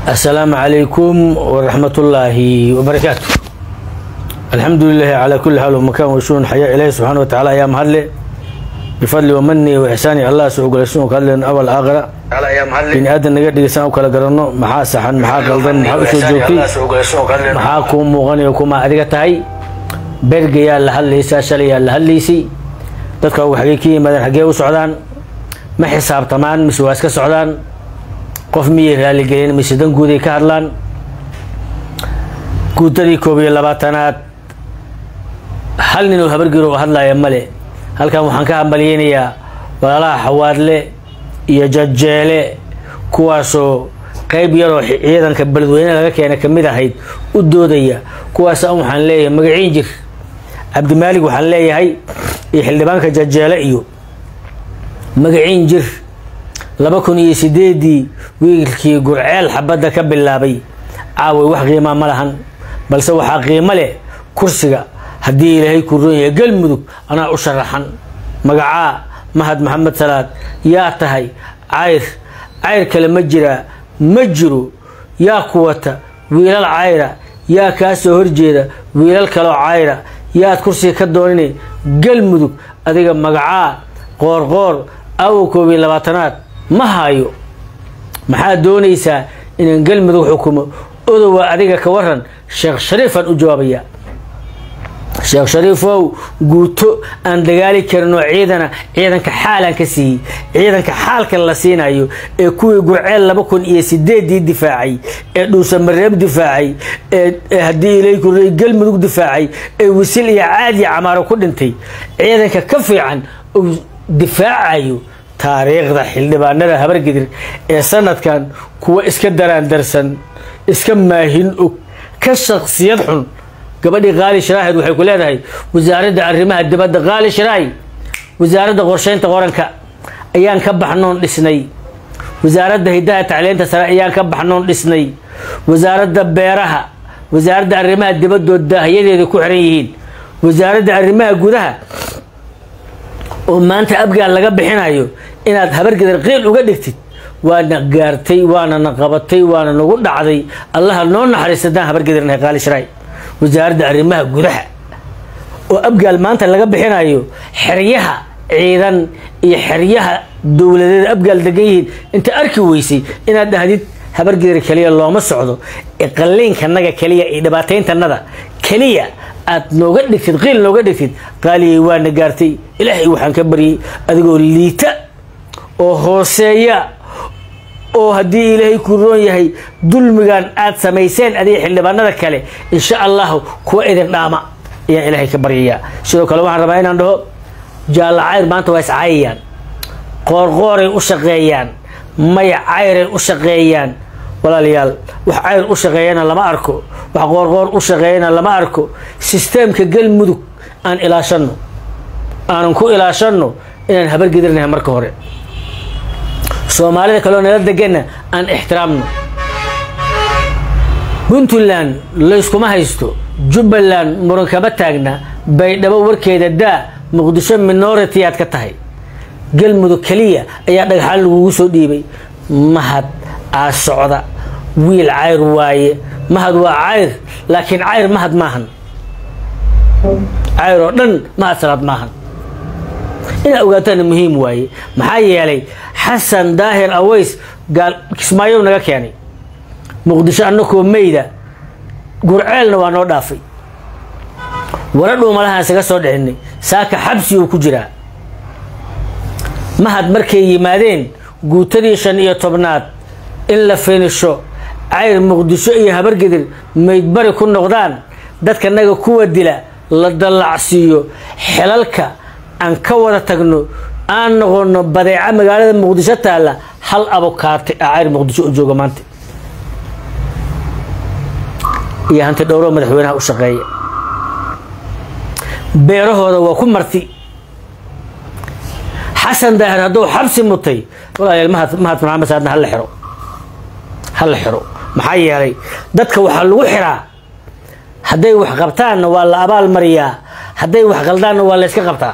السلام عليكم ورحمة الله وبركاته الحمد لله على كل حال ومكان وشون حياة إليه سبحانه وتعالى يا مهلة بفضل ومني وإحساني الله سوق لسون كلن أول آخرة بني آدم نقدر يسان وكلا قرنو محا سحن محا قلدن محا أسو جوكي محا كوم مغني وكما أدقتهاي berga yaa la hadlaysaa shalay yaa la hadlaysay dadka u xagey ka yimaadeen xaggee u socdaan ma xisaabtamaan mise waa iska socdaan qof miyay raaligelin mise dan guuday ka hadlaan guutadii koob iyo labaatanaad hal nin oo habargir oo hadlaya male halkan waxaan ka hambalyeynayaa walaalaha xawaadle iyo jajeele kuwaasoo qayb yaroo ciidanka beledweyne laga keena kamid ahayd u doodaya kuwaasa waxaan leeyahay magaciin jir cabdimaalig waxaan leeyahay iyo xildhibaanka jajeele iyo magaciin jir laba kun iyo sideedii wiilkii gurceel xabadda ka bilaabay caaway wax qiimaa ma lahan balse waxaa qiimo leh kursiga haddii ilaahay ku roon yahay galmudug anaa u sharaxan magacaa mahad maxamed salaad yaa tahay cayr cayr kale ma jiraa ma jiro yaa ku wata wiilal cayra yaa kaa soo horjeeda wiilal kaloo cayra yaad kursiga ka doonina galmudug adiga magacaa qoorqoor awo koob iyo labaatanaad ma hayo maxaad doonaysaa inaan galmudug xukumo odowa adiga ka waran sheekh shariifaan u jawaabaya sheekh shariifow guuto aan dagaali karin oo ciidana ciidanka xaalaan ka siiyey ciidanka xaalka la siinayo ee kuwii gurceel laba kun iyo sideedii difaacay ee dhuusamareeb difaacay ee haddii ilaykuray galmudug difaacay ee wisil iyo caadi camaaro ku dhintay ciidanka ka fiican uu difaacayo taariikhda xildhibaanada habargidir ee sanadkan kuwa iska daraandarsan iska maahin og ka shaksiyad xun gabadhii qaali sharaahid waxay ku leedahay wasaaradda arrimaha dibadda qaali sharaay wasaaradda qorsheynta qoranka ayaan ka baxnoon dhisnay wasaaradda hidaha tacliinta sare ayaan ka baxnoon dhisnay wasaaradda beeraha wasaaradda arrimaha dibaddood daahiyadeeda ku xiran yihiin wasaaradda arrimaha gudaha oo maanta abgaal laga bixinayo inaad habargedar qiil uga dhigtid waana gaartay waana na qabatay waana nagu dhacday allaha noo naxariisadaan habargedarnahay qaali sharaay wasaaradda arrimaha gudaha oo abgaal maanta laga bixinayo xeryaha ciidan iyo xeryaha dowladeed abgaal degan yihiin inta arki weysay inaad dhahdid habargedar keliya looma socdo ee qalliinkanaga keliya iyo dhibaatayntanada keliya aad nooga dhigtid qiil nooga dhigtid qaaliyay waana gaartay ilaahay waxaan ka baryay adigoo liita oo hooseeya oo haddii ilaahay ku roon yahay dulmigan aad samayseen adiga xildhibaanada kale insha allahu kuwa idin dhaama ayaan ilaahay ka baryayaa sidoo kale waxaan rabaa inaan dhaho jaalla cayr maanta waa iscaayayaan qoorqooray u shaqeeyaan maya cayray u shaqeeyaan walaalayaal wax cayr u shaqeeyana lama arko wax qoorqoor u shaqeeyana lama arko sisteemka galmudug aan ilaashanno aanan ku ilaashanno inaan habargedirnahay marka hore soomaalida kaleo nala deganna aan ixtiraamno puntland layskuma haysto jubbaland muran kama taagna baydhabo warkeeda daa muqdisho minority aad ka tahay galmudug keliya ayaa dhagaxaan lagugu soo dhiibay mahad aa socda wiil cayr waaye mahad waa cayr laakiin cayr mahad maahan cayr oo dhan mahad salaad maahan inaad ogaataana muhiim waaye maxaa yeelay xasan daahir aways gaal kismaayow naga keenay muqdisho annakoo meyda gurceelna waa noo dhaafay wara dhuumalahaan isaga soo dhicinay saaka xabsi uu ku jiraa mahad markay yimaadeen guutadii shan iyo tobnaad in la finisho cayr muqdisho iyo habargedir meydbari ku noqdaan dadkanaga kuwa dila la dallacsiiyo xelalka aan ka wada tagno aan noqono badeeca magaalada muqdisho taalla hal abokaate a cayr muqdisho u jooga maanta iyo hanti dhowro madaxweynaha u shaqeeya beerahooda waa ku marti xasan daahir hadduu xabsi mutay walaalayaal mahad mahad maxamed saadna hala xiro hala xiro maxaa yeelay dadka waxaa lagu xiraa hadday wax qabtaanna waa la abaal mariyaa hadday wax qaldaanna waa la yska qabtaa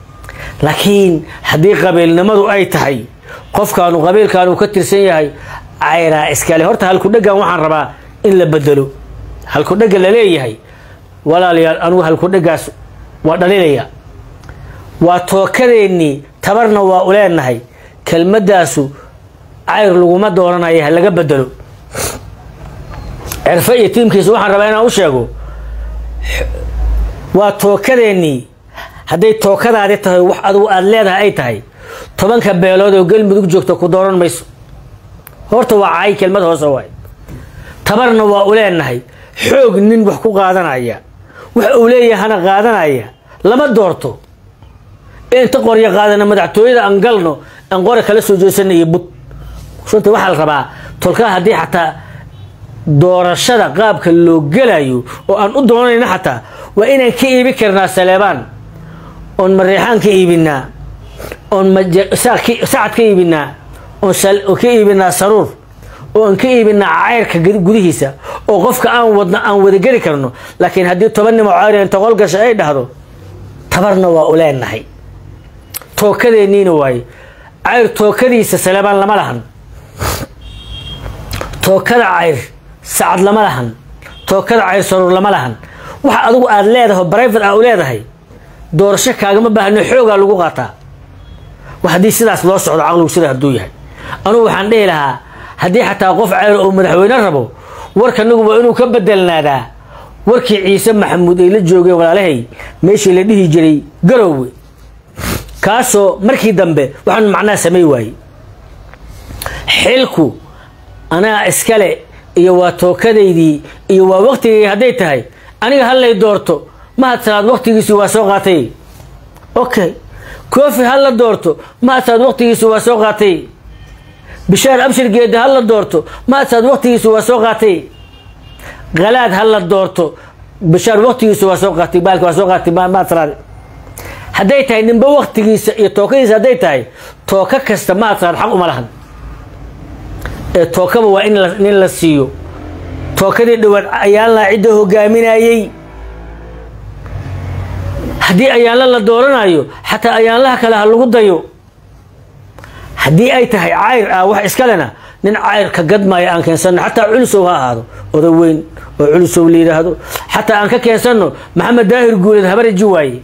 laakiin haddii qabiilnimadu ay tahay qofkaanu qabiilkaanu ka tirsan yahay cayraa iskale horta halkudhegan waxaan rabaa in la bedelo halkudhega la leeyahay walaalayaal anugu halkudhegaas waa dhalinaya waa tookadeennii tabarna waa u leenahay kelmadaasu cayr laguma doonanayo ha laga bedelo cirfo iyo tiimkiisa waxaan rabaa inaan u sheego waa tookadeennii hadday tookadaadi tahay wax adugu aada leedahay ay tahay tobanka beelood oo galmudug joogta ku dooran mayso horta waa cay kelmad hoose waay tabarna waa u leenahay xoog nin wax ku qaadanaya wax uu leeyahana qaadanaya lama doorto ee inta qoryo qaadana madaxtooyada aan galno aan qore kala soo jeesanayo bud runtii waxaa la rabaa tolkaa haddii xataa doorashada qaabka loo gelayo oo aan u doonayna xataa waa inaan ka iibi karnaa saleebaan oon mareexaan ka iibinaa oon sacad ka iibinaa oon ka iibinaa saruur oo aan ka iibinaa cayrka gudihiisa oo qofka aan wadno aan wadageli karno laakiin haddii toban nimo cayr inta qol gasha ay dhahdo tabarna waa u leenahay tookadeenniina waaye cayr tookadiisa saleebaan lama lahan tookada cayr sacad lama lahan tookada cayr saruur lama lahan waxa adigu aada leedahay oo brivate aa u leedahay doorasho kaagama baahno xoogaa lagu qaataa haddii sidaas loo socdo caqligu sida hadduu yahay anugu waxaan dhihi lahaa haddii xataa qof cayr oo madaxweyne rabo warkanagu waa inuu ka bedelnaadaa warkii ciise maxamuud ay la joogeen walaalahay meeshii la dhihi jiray garowe kaasoo markii dambe waxaan macnaha samay waayey xilku anaa iskale iyo waa tookadaydii iyo waa waktigay hadday tahay aniga hallay doorto mahad salaad waktigiisi waa soo qaatay okay koofi ha la doorto mahad salaad waktigiisi waa soo qaatay bishaar abshir geeda ha la doorto mahad salaad waktigiisi waa soo qaatay khalaad ha la doorto bishaar waktigiisi waa soo qaatay baalki waa soo qaatay mahad salaad hadday tahay ninba waktigiisa iyo tookadiisa hadday tahay tooka kasta mahad salaad xaq uma lahan ee tookaba waa in la siiyo tookadii dhawaad ayaanlaa cidda hogaaminayey haddii ayaanla la dooranayo xataa ayaanlaha kale ha lagu dayo haddii ay tahay cayr ah wax iskalena nin cayr ka gadmaayo aan keensano xataa culusow ha ahaado oda weyn oo culusow la yidhaahdo xataa aan ka keensano maxamed daahir guuleed habariji waaye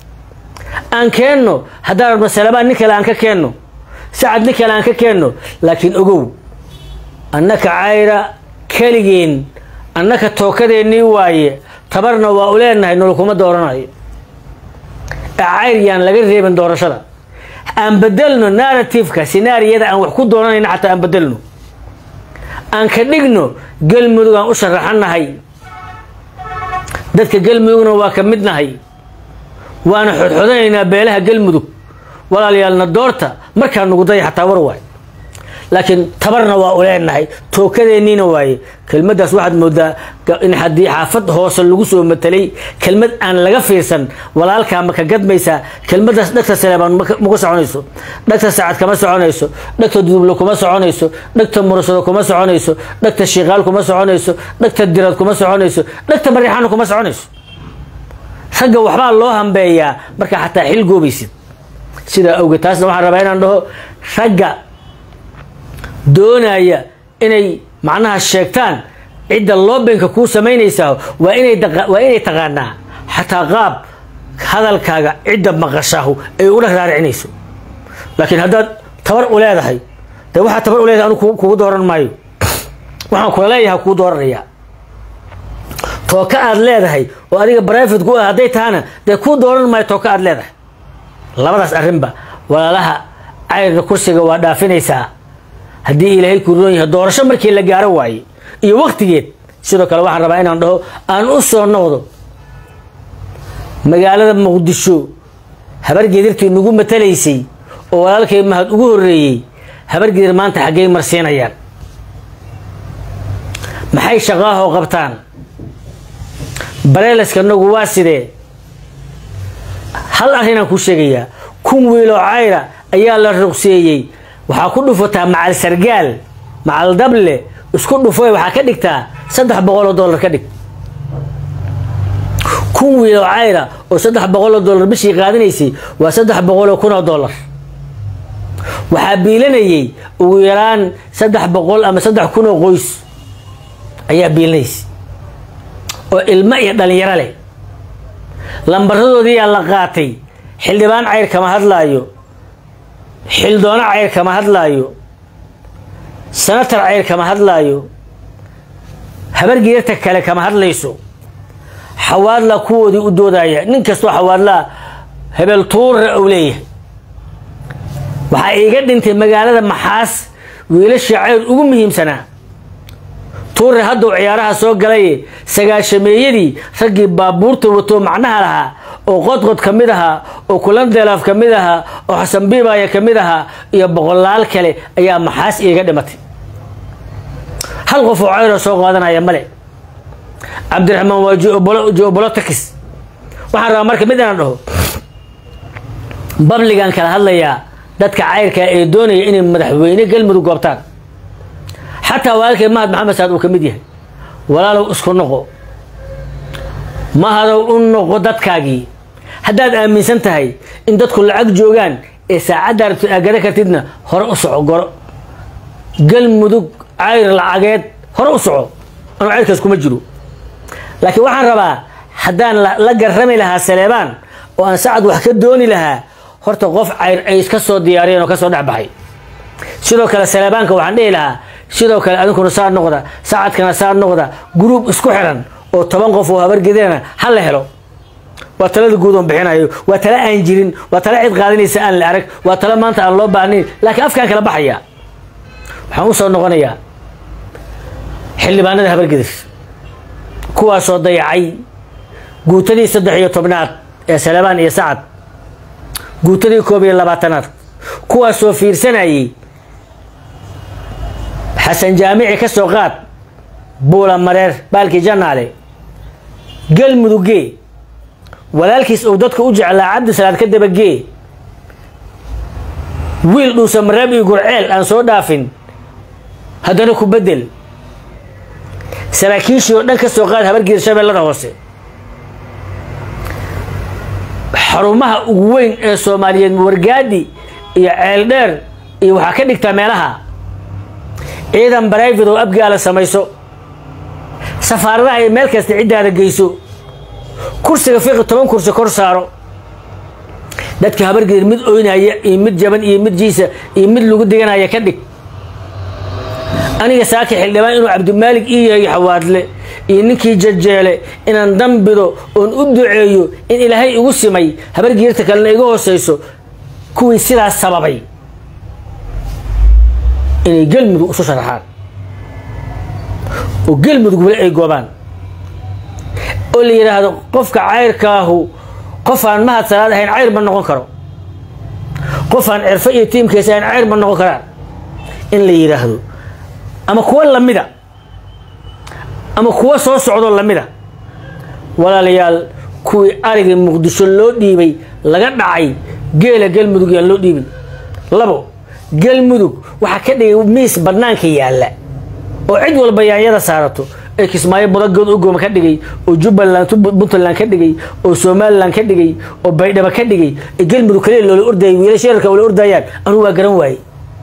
aan keenno haddaan rabno salabaan nin kale aan ka keenno sacad nin kale aan ka keenno laakiin ogow annaka cayra keligeen annaka tookadeennii waaye tabarna waa u leenahay nolokuma dooranayo ee cayr yaan laga reebin doorashada aan bedelno narrativeka sinaariyada aan wax ku doonanayna xataa aan bedelno aan ka dhigno galmudug aan u sharaxanahay dadka galmudugna waa ka midnahay waana xodxodanaynaa beelaha galmudug walaalayaalna doorta markaa nugu daya xataa war waay laakiin tabarna waa u leenahay tookadeenniina waaye kelmaddaas waxaad moodaa in haddii xaafad hoose lagu soo matelay kelmad aan laga fiirsan walaalkaa ma ka gadmaysaa kelmaddaas dhegta saleebaan maku soconayso dhegta sacad kama soconayso dhegta duduble kuma soconayso dhegta murashado kuma soconayso dhegta shiikaal kuma soconayso dhegta dirad kuma soconayso dhegta mariixaana kuma soconayso ragga waxbaa loo hambeeyaa markaa xataa xil goobaysid sidaa awgeed taasna waxaan rabaa inaan dhaho ragga doonaya inay macnaha sheegtaan cidda loobinka kuu samaynaysaa waa inay waa inay taqaanaa xataa qaab hadalkaaga cidda maqashaahu ay ula raaricinayso laakiin haddaad tabar u leedahay dee waxaa tabar u leedahay anu kugu dooran maayo waxaan kula leeyahay kuu dooranayaa tooka aad leedahay oo adiga brivate ku ah hadday tahana dee kuu dooran maayo tooka aad leedahay labadaas arrinba walaalaha cayrka kursiga waa dhaafinaysaa haddii ilaahay kuu roon yahay doorasho markii la gaaro waaye iyo waktigeed sidoo kale waxaan rabaa inaan dhaho aan u soo noqdo magaalada muqdisho habargedirtii nagu matalaysay oo walaalkay mahad ugu horreeyey habargedir maanta xaggey marsiinayaan maxay shaqaahoo qabtaan bareelaska nagu waa sidee hal arrinaan kuu sheegayaa kun wiiloo cayra ayaa la ruqseeyey waxaa ku dhufataa macal sargaal macal dable isku dhufo waxaa ka dhigtaa saddex boqoloo dollar ka dhig kun wiiloo cayra oo saddex boqoloo dollar bishii qaadanaysay waa saddex boqoloo kunoo dollar waxaa biilanayay ugu yaraan saddex boqol ama saddex kun oo qoys ayaa biilanaysa oo ilmo iyo dhalinyaro leh lambaradoodiyaa la qaatay xildhibaan cayr kama hadlaayo xildoono cayr kama hadlaayo sanatar cayr kama hadlaayo habargeerta kale kama hadlayso xawaadla kuwoodii u doodaya nin kastoo xawaadlaa hebel tuura ou leeyahay waxaa iiga dhintay magaalada maxaas wiilashii cayr ugu muhiimsanaa tuure hadduu ciyaaraha soo galaye sagaashameeyadii raggii baabuurta wato macnaha lahaa oo qodqod ka mid ahaa oo kulandeelaaf ka mid ahaa oo xasan biibaaya ka mid ahaa iyo boqolaal kale ayaa maxaas iiga dhimatay hal qof oo cayroo soo qaadanaya male cabdiraxmaan waa geobolotikis waxaan rabaa marka mid inaan dhaho babligan kala hadlayaa dadka cayrka ee doonaya inay madaxweyne galmudug goobtaan xataa walaalkay mahad maxamed saad uu ka mid yahay walaalow isku noqo mahadow u noqo dadkaagii haddaad aaminsan tahay in dadku lacag joogaan ee saacadda rabto aagada kartidna hore u soco goro galmudug cayr lacageed hore u soco anuu cayrkaas kuma jiro laakiin waxaan rabaa haddaan la garrami lahaa saleebaan oo aan sacad wax ka dooni lahaa horta qof cayr ay iska soo diyaariyeen oo ka soo dhex baxay sidoo kale saleebaanka waxaan dhihi lahaa sidoo kale adinkuna saa noqda sacadkana saa noqda gruub isku xiran oo toban qof oo habargedeena ha la helo waa talada guud oon bixinayo waa tale aan jirin waa tale cid qaadanaysa aan la arag waa tale maanta aan loo baahnayn laakiin afkaan kala baxaya waxaan u soo noqonayaa xildhibaanada habargeder kuwaasoo dayacay guutadii saddex iyo tobnaad ee saleebaan iyo sacad guutadii koob iyo labaatanaad kuwaasoo fiirsanayay xasan jaamici ka soo qaad buula mareer baalkii janaale galmudugee walaalkiis uu dadka u jeclaa cabdisalaad ka dabagee wiil dhuusa mareeb iyo gurceel aan soo dhaafin haddana ku bedel saraakiishii oo dhan ka soo qaad habargeeda shabeellada hoose xarumaha ugu weyn ee soomaaliyeed wargaadi iyo ceeldheer iyo waxaa ka dhigtaa meelaha ciidan barayfid oo abgaala samayso safaaradaha iyo meel kasta ciddaada geyso kursiga fiiqi toban kursi kor saaro dadka habargeed mid oynaya iyo mid jaban iyo mid jiisa iyo mid lagu diganaya ka dhig aniga saaki xildhibaan inuu cabdimaalig ii yahay xawaadle iyo ninkii jajeele inaan dambido oon u duceeyo in ilaahay igu simay habargeerta kalena iga hooseyso kuwii sidaas sababay inay galmudug isu sharaxaan oo galmudug weli ay goobaan oo la yidhaahdo qofka cayrkaahu qof aan mahad salaad ahayn cayr ma noqon karo qof aan cirfo iyo tiimkiisa ahayn cayr ma noqon karaan in la yidhaahdo ama kuwo lamida ama kuwo soo socdo lamida walaalayaal kuwii arigii muqdisho loo dhiibay laga dhacay geela galmudug yaan loo dhiibin labo galmudug waxaa ka dhigay miis banaanka yaalla oo cid walba yaanyada saarato ee kismaayo budagood ugooma ka dhigay oo jubbaland puntland ka dhigay oo somalilan ka dhigay oo baydhabo ka dhigay ee galmudug kaliya loola ordayay wiilasha yararka wala ordayaan anugu waa garan waaye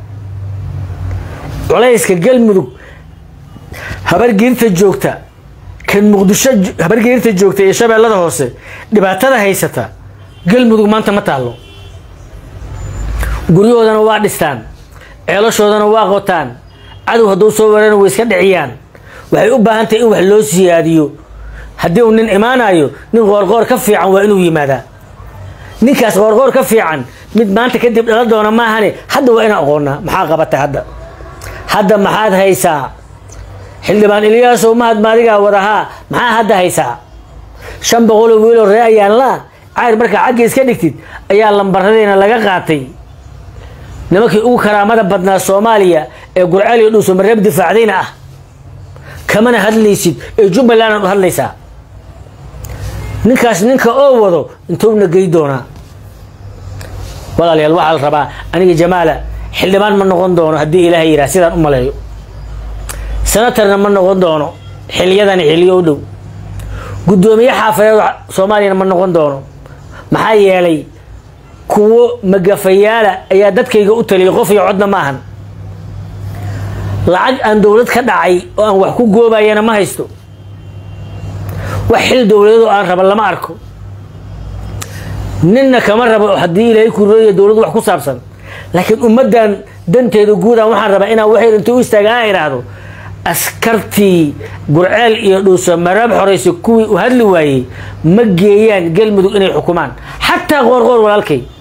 culayska galmudug habargeerta joogta kan muqdisho habargeerta joogta ee shabeellada hoose dhibaatada haysata galmudug maanta ma taallo guryahoodana waa dhistaan ceelashoodana waa qotaan cadow hadduu soo weerana way iska dhiciyaan waxay u baahan tahay in wax loo siyaadiyo haddii uu nin imaanayo nin qoorqoor ka fiican waa inuu yimaadaa ninkaas qoorqoor ka fiican mid maanta kadib dhala doona maahane hadda waa inaan aqoonaa maxaa qabatay hadda hadda maxaad haysaa xildhibaan ilyaasow mahad maadigaa wadahaa maxaa hadda haysaa shan boqoloo wiiloo ree ayaan laa cayr markaa xagga iska dhigtid ayaa lambaradiina laga qaatay nimankii ugu karaamada badnaa soomaaliya ee gurceel iyo dhuuso mareeb difaacdayna ah kamana hadlaysid ee jubbaland aad u hadlaysaa ninkaas ninka oo wado intuuna gey doonaa walaalayaal waxaa la rabaa aniga jamaala xildhibaan ma noqon doono haddii ilaahay yidhaah sidaan u maleeyo senatarna ma noqon doono xiliyadani xiliyo u dhow guddoomiye xaafadeed soomaaliyana ma noqon doono maxaa yeelay kuwo magafayaala ayaa dadkayga u taliyay qof iyo codna ma ahan lacag aan dowlad ka dhacay oo aan wax ku goobayana ma haysto wax xil dowladeed oo aan raba lama arko ninna kama rabo haddii ilaahay kureeya dowladdu wax ku saabsan laakiin ummaddan danteeda guudaan waxaan rabaa inaan waxay inta u istaaga aan idhaahdo askartii gurceel iyo dhuuso maraab xoraysa kuwii u hadli waayey ma geeyaan galmudug inay xukumaan xataa qoorqoor walaalkay